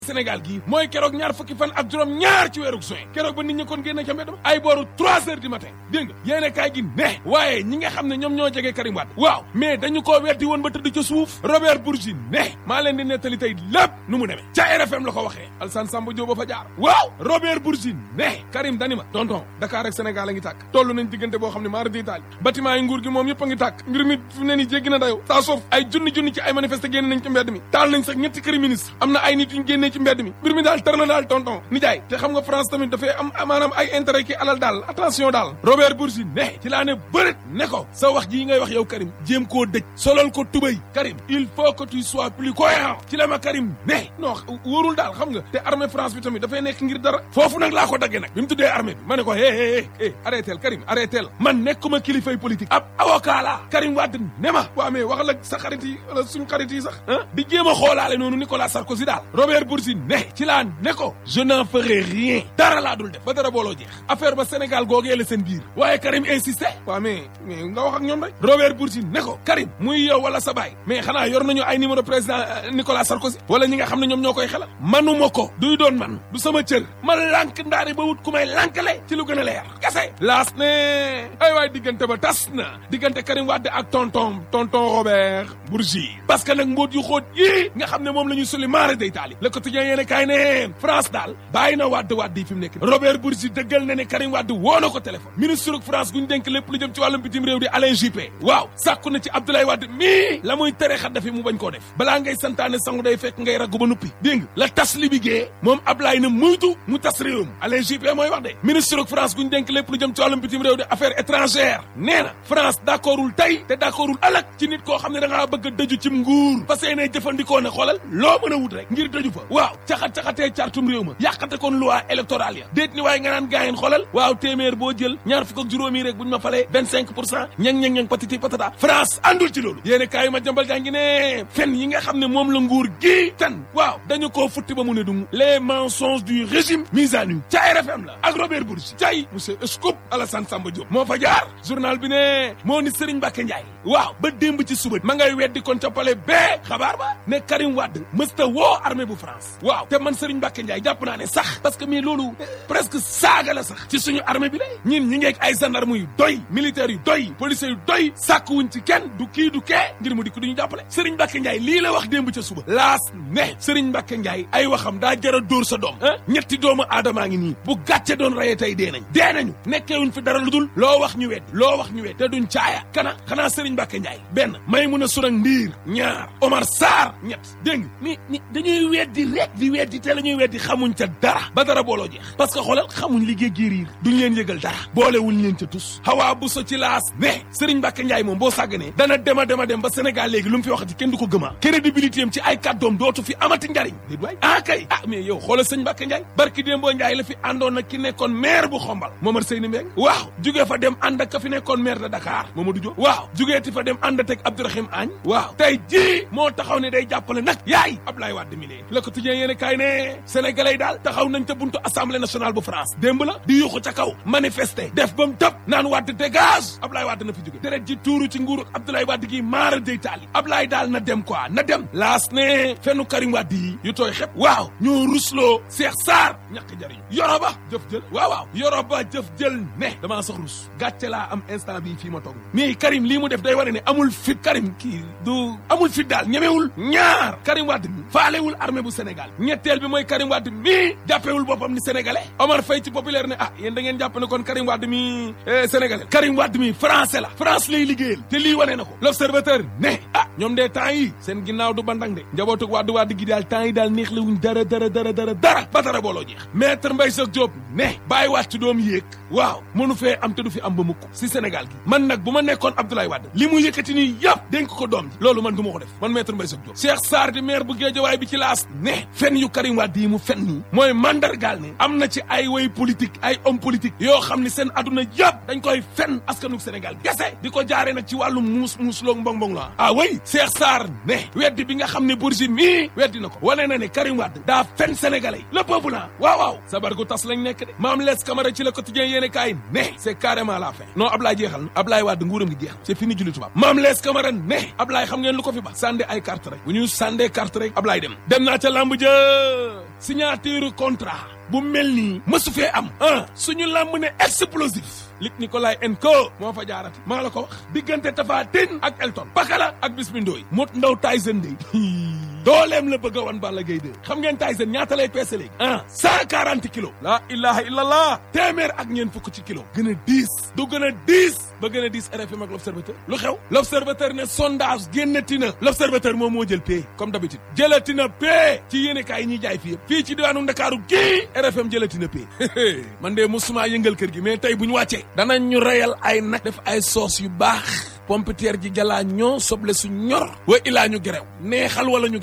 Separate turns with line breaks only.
Sénégal gii mooy keroog ñaar fukki fan ak juróom ñaar ci weeru juin keroog ba nit ñi kon génne ca mbedd ma ay booru trois heures du matin dégg nga yéene kaay gi ne waaye ñi nga xam ne ñoom ñoo jege Karim Wade waaw mais dañu koo weddi woon ba tëdd ca suuf Robert Bourgi ne maa leen di nettali tey lépp nu mu demee ca RFM la ko waxee Alsane Samba Diop ba fa jaar waaw Robert Bourgi ne Karim dani ma tonton Dakar ak Sénégal a ngi tàkk toll nañ diggante boo xam ne maara di taali bâtiment yi nguur gi moom yëpp a ngi tàkk mbir mi fu ne ni jéggi na dayoo saa soof ay junni junni ci ay manifesté génn nañ ci mbedd mi taal nañ sax ñetti këri ministre am na ay nit yuñ génnee ci mbedd mi mbir mi daal tar na daal tonton nijaay te xam nga France tamit dafay am maanaam ay intérêt ki alal daal attention daal Robert Bourgi ne ci laa ne bërët ne ko sa wax ji ngay wax yow Karim jéem koo dëj solal ko tubay Karim il faut que tu sois plus cohérent ci la ma Karim ne non wóorul daal xam nga te armée France bi tamit dafay nekk ngir dara foofu nag laa ko daggee nag bi mu tuddee armée bi ma ne ko hé hé hé arrêtel Karim arrêtel man nekkuma kilifay politique ab avocat la Karim Wade ne ma waa mais waxal ak sa xarit yi wala suñ xarit yi sax ah di jéem a xoolaale noonu Nicolas Sarkozy daal Robert Bourgi ne ci laa ne ko je n'en ferai rien dara laa dul def ba dara booloo jeex affaire ba Sénégal googee la seen biir waaye Karim insisté waa mais mais nga wax ak ñoom rek Robert Bourgi ne ko Karim muy yow wala sa baay mais xanaa yor nañu ay numéro président Nicolas Sarkozy wala ñi nga xam ne ñoom ñoo koy xelal manuma ko duy doon man du sama cër ma lànk ndaari ba wut ku may lànkale ci lu gën a leer kese laas ne ay waay diggante ba tas na diggante Karim Wade ak tonton tonton Robert Bourgi parce que nag mbóot yu xóot yii nga xam ne moom la ñu suli maara day taali le quotidien yéene kaay ne France daal bàyyi na Wade Wade yi fi mu nekk Robert Bourgi dëggal na ne Karim Wade woo na ko téléphone ministre ak France guñ dénk lépp lu jëm ci wàllum bitim réew di Alain Juppé waaw sàkku na ci Abdoulaye Wade mii la muy tere xaddafi mu bañ koo def balaa ngay santaane sangu day fekk ngay raggu ba nuppi dégg nga la tas li bigée moom Ablaye na muytu mu tas réewam Alain Juppé mooy wax de ministre ak France guñ dénk lépp lu jëm ci wàllum bitim réew di affaires étrangères nee na France d'accordul tey te d'accordul ëllëg ci nit koo xam ne da ngaa bëgg a dëju cim nguur parce que ne jëfandikoo ne xoolal loo mën a wut rek ngir dëju fa waaw caxat-caxatee cartum réew ma yàqate kon loi électorale ya déet ni waaye nga naan gaayeen xoolal waaw téeméer boo jël ñaar fukk ak juróomi rek buñ ma falee vingt cinq pour cent ñang ñang ñang patiti patata France àndul ci loolu yéene kaay ma jambal jaa ngi ne fen yi nga xam ne moom la nguur gi tan waaw dañu koo futti ba mu ne dung les mensonges du régime mis à nu ca RFM la ak Robert Bourgi cay monsieur Scoop Alassane Samba Diop moo fa jaar journal bi ne moo ni Serigne Mbacké Ndiaye waaw ba démb ci suba ma ngay weddi kon ca pale bee xabaar ba ne Karim Wade mësta woo armée bu France waaw te man Serigne Mbacké Ndiaye jàpp naa ne sax parce que mais loolu presque saaga la sax ci suñu armée bi la ñin ñi ngeeg ay gendarme yu doy militaires yu doy policiers yu doy sàkkuwuñ ci kenn du kii du kee ngir mu dikk duñu jàppale Serigne Mbacké Ndiaye lii la wax démb ca suba laas ne Serigne Mbacké Ndiaye ay waxam daa jara dóor sa doom ah ñetti doomu aadamaa ngi nii bu gàcce doon rayee tey dee nañ dee nañu nekkeewuñ fi dara lu dul loo wax ñu wedd loo wax ñu wedd te duñ caaya kana xanaa Serigne Mbacké Ndiaye benn may mun a surang ndiir ñaar Omar Sarr ñett dégg ni ni dañuy weddi rek di weddi te la ñuy weddi xamuñ ca dara ba dara booloo jeex parce que xoolal xamuñ liggéey giiriir duñ leen yëgal dara boolewuñ leen ca tus xawaa bu so ci laas ne Serigne Mbacké Ndiaye moom boo sàgganee dana dema dema dem ba Sénégal léegi lu mu fi waxati kenn du ko gëmaa crédibilité am ci ay kàddoom dootu fi amati njariñ déet waay ah kay ah mais yow xoolal sëñ Mbacké Ndiaye barki démboo Ndiaye la fi àndoon nag ki nekkoon maire bu xombal Momar Seyni Mbeng waaw jugee fa dem ànd ak ka fi nekkoon maire de Dakar Mamadou Diop waaw jugee ti fa dem ànd ak Abdourahim Agne waaw tey jii moo taxaw ne day jàppale nag yaay Ablaye Wade mi lee Le Quotidien yéen kaay ne sénégalais daal taxaw nañ ca buntu assemblée nationale bu France démb la di yuuxu ca kaw manifester def ba mu tëb naan Wade dégage Ablaye Wade na fi jóge deret ji tuuru ci nguuru Abdoulaye Wade gi maara day taali Ablaye daal na dem quoi na dem laas ne fennu Karim Wade yi yu tooy xep waaw ñoo rusloo Cheikh Sarr ñàkk jariñu yoroba jëf jël waaw waaw yoroba jëf jël ne damaa sax rus gàcce laa am instant bii fii ma toog mais Karim lii mu def day wane ne amul fit Karim kii du amul fit daal ñemewul ñaar Karim Wade mi faalewul armée bu Sénégal ñetteel bi mooy Karim Wade mi jàppewul boppam ni sénégalais Omar Faye ci populaire ne ah yéen da ngeen jàpp ne kon Karim Wade mi sénégalais Karim Wade mi français la France lay liggéeyal te lii wane na ko l'observateur ne ah ñoom de temps yi seen ginnaaw du bandang de njabootug Wade Wade gi daal temps yi daal neex la wuñ dara dara dara dara dara ba dara booloo jeex maître Mbaye Jacques Diop ne bàyyi wàcc doom yéeg waaw mënu fee am te du fi am ba mukk si Sénégal gi man nag bu ma nekkoon Abdoulaye Wade li mu yëkkati nii yëpp dénk ko doom ji loolu man du ma ko def man maître Mbaye Jacques Diop Cheikh Sarr di maire bu Guédiawaye bi ci laas ne fen yu Karim Wade yi mu fen nii mooy mandargaal ne am na ci ay way politique ay homme politique yoo xam ni seen adduna yëpp dañ koy fen askanu Sénégal gese di ko jaaree nag ci wàllu muus muus loog mbong mbong la ah way Cheikh Sarr ne weddi bi nga xam ne Bourgi mii weddi na ko wane na ne Karim Wade daa fen sénégalais le peuple la waaw waaw sabar gu tas lañ nekk de maam lees Camara ci le quotidien yéene kaay ne c'est carrément la fin non Ablaye jeexal na Ablaye Wade nguuram gi jeexal c'est fini julli tubaab maam lees Camara ne Ablaye xam ngeen lu ko fi ba sànde ay carte rek bu ñu sàndee carte rek Ablaye dem dem naa ca lamb ja signature contrat bu mel nii mësu fee am ah suñu lamb ne explosif Luc Nicolaï Enco moo fa jaarati maa la ko wax diggante Tapha Tine ak Elton Pakala ak Bismi Ndoye mot ndaw Tyson de dooleem la bëgg a wan Balla Gaye de xam ngeen Tyson ñaata lay peese léegi ah cent quarante kilos la ilaha illallah téeméer ak ñeen fukk ci kilo gën a diis du gën a diis ba gën a diis RFM ak l'observateur lu xew l'observateur ne sondage génnati na l'observateur moom moo jël pay comme d'habitude jëlati na pay ci yéene kaay yi ñuy jaay fii yëpp fii ci diwaanu Ndakaaru gii RFM jëlati na pay man de musuma yëngal kër gi mais tey bu ñu wàccee danañ ñu reyal ay nag def ay soos yu baax pompiteer ji jalaa ñoo soble su ñor wa ilaa ñu gerew neexal wala ñu